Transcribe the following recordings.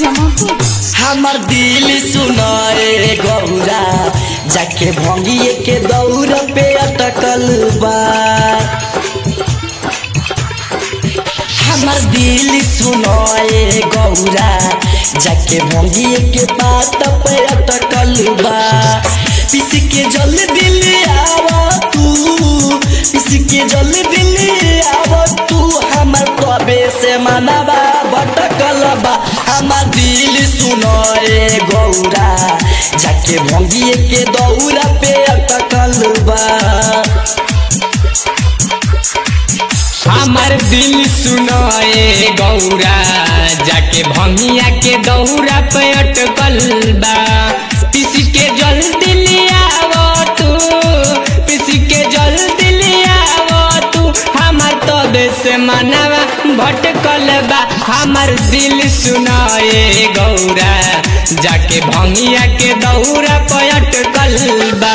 जमापुर हमर दिल सुनाए गौरा जाके भंगिए के दौर पे अटकल बा हमर दिल सुनाए गौरा जाके भंगिए के बात पे अटकल बा पिस के जल दिल आव तू पिस के जल दिल आव तू हमर तबे से मनवा भटकल बा हमर दिल सुनाए गौरा जाके भंगिए के दौरा पे अटकल बा हमर दिल सुनाए गौरा जाके भंगिया के दौरा पे अटकल बा किसी के जल्दी लियावो तू किसी के जल्दी लियावो तू हमर तबे से मनवा भटकल बा हमर दिल सुनाए गौरा जाके भंगिया के दौरा पे अटकल बा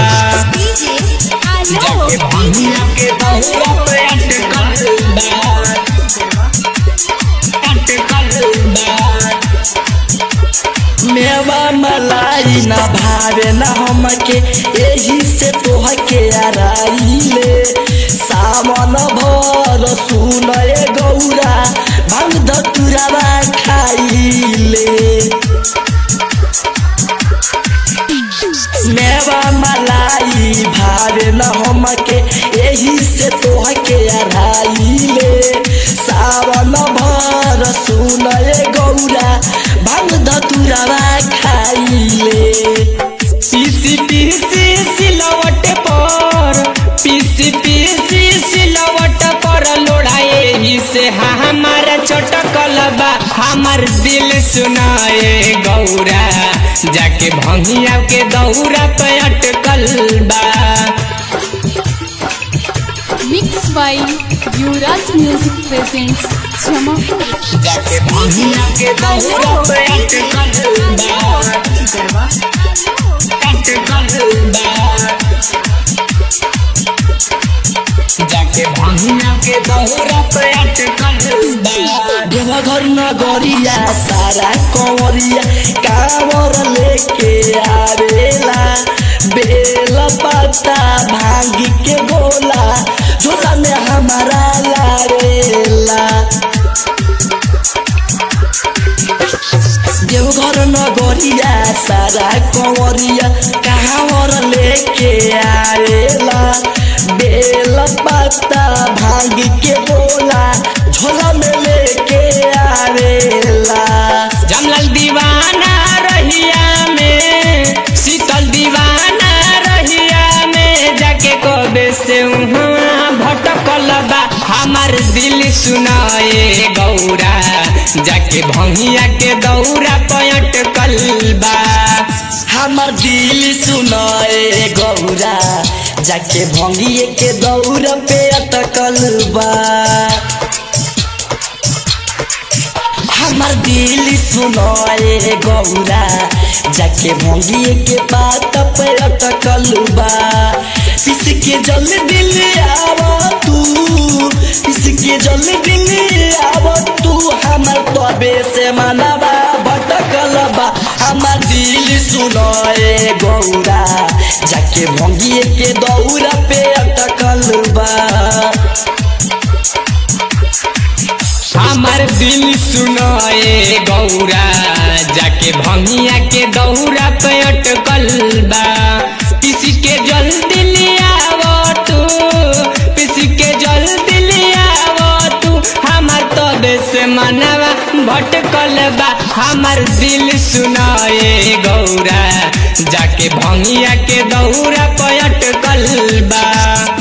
जाके भंगिया के दौरा पे अटकल बा अटकल बा मेवा मलाई न भावे न हमके एही से तोह के आराइले सावन भर सुनए गौरा भांग धतुरावा खाइले मेवा मलाई भावे न हमके एही से तोह के आराइले सावन भर सुनए गौरा भांग धतुरावा खाइले पीसी पीसी सिलवट पर पीसी पीसी सिलवट पर लोढ़ाए ही से हमारा चटकल बा हमार दिल सुनाए गौरा जाके भंगिया के दौरा पे अटकल बा mix by Yuvraj music presents Jamapur जाके भंगिया के दौरा पे अटकल बा अटकल बा जाके भंगिया के दौरा पे अटकल बा देवघर नगरिया सारा कंवरिया कांवर लेके आवेला बेल पत्ता भांग के बोला झोला में हमारा लावेला देवघर नगरिया सारा कंवरिया कांवर लेके आवेला बेल पत्ता भांग के बोला झोला में लेके आवेला जमलल दीवाना रहिया में शीतल दीवाना रहिया में जाके कबे से उहाँ भटकल बा हमार दिल सुनाए गौरा जाके भंगिया के दौरा पयटकल बा हमर दिल सुनाए गौरा जाके भंगिए के दौर पे अटकल बा हमर दिल सुनाए गौरा जाके भंगिए के बात पे अटकल बा पिस के जल दिल आव तू पिस के जल दिल आव तू हमर तबे से मनवा भटकल बा हमर दिल सुनाए गौरा जाके भंगिए के दौरा पे अटकल बा हमार दिल सुनाए गौरा जाके भंगिया के दौरा पे अटकल बा किसी के जल्दी लियावो तू किसी के जल्दी लियावो तू हमार तबे से मनवा भटकल बा हमार दिल सुनाए गौरा जाके भंगिया के दौरा पे अटकल बा